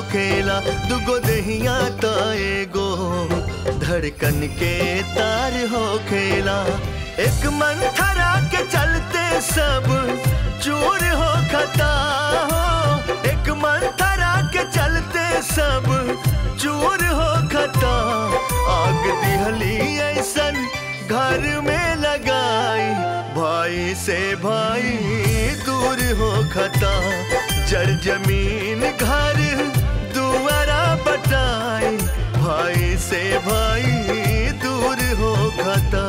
खेला दुगो दहिया त एगो धड़कन के तार हो खेला एक मंथरा के चलते सब चूर हो खता हो एक मंथरा के चलते सब चूर हो खता आग दिहली ऐसन घर में लगाई भाई से भाई दूर हो खता जड़ जमीन घर दुआरा बटाई भाई से भाई दूर हो खता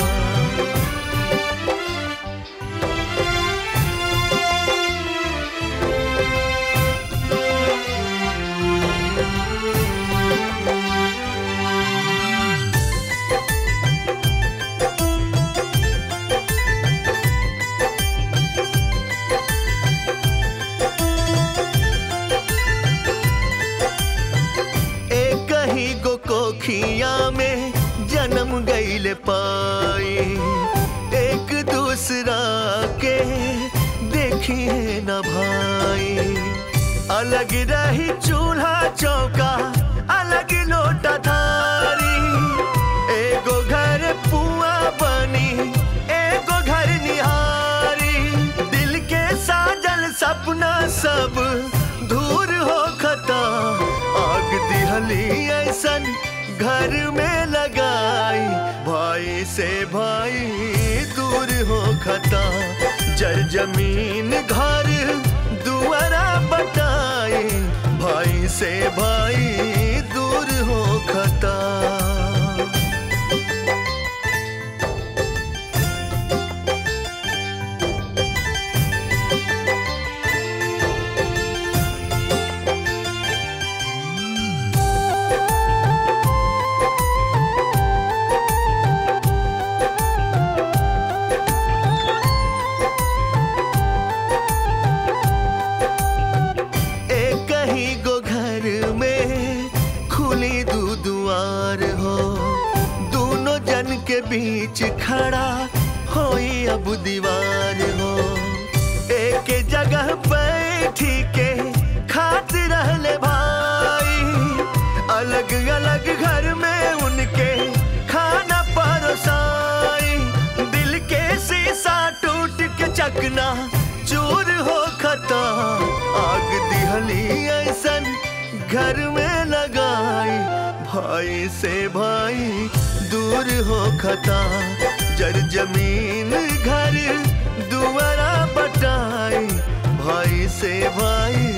एक ही गो कोखिया में जन्म गईल पाई एक दूसरा के देखिए न भाई अलग रही चूल्हा चौका अलग लोटा थारी एगो घर पुआ बनी एगो घर निहारी दिल के साजल सपना सब दूर हो खता आग दिहली ऐसन घर में लगाई भाई से भाई दूर हो खता जल जमीन घर दुआरा बटाई भाई से भाई दूर हो खता एक ही गो घर में खुली दू दुआर हो दोनों जन के बीच खड़ा होई अब दीवार हो एक जगह बैठी के खात रहले भाई अलग अलग घर में उनके खाना परोसाई दिल के शीशा टूट के चकना चूर हो खता आग दिहली ऐसन घर में लगाई भाई से भाई दूर हो खता जर जमीन घर दुआरा बटाई भाई से भाई